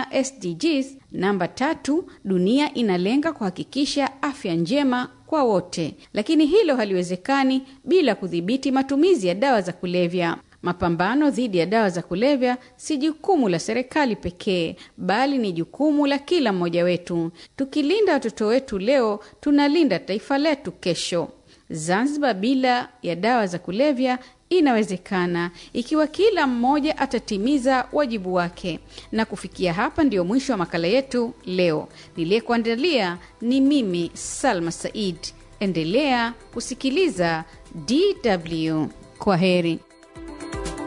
ya SDGs namba tatu, dunia inalenga kuhakikisha afya njema kwa wote, lakini hilo haliwezekani bila kudhibiti matumizi ya dawa za kulevya. Mapambano dhidi ya dawa za kulevya si jukumu la serikali pekee, bali ni jukumu la kila mmoja wetu. Tukilinda watoto wetu leo, tunalinda taifa letu kesho. Zanzibar bila ya dawa za kulevya inawezekana ikiwa kila mmoja atatimiza wajibu wake. Na kufikia hapa ndiyo mwisho wa makala yetu leo. Niliyekuandalia ni mimi Salma Said. Endelea kusikiliza DW. Kwa heri.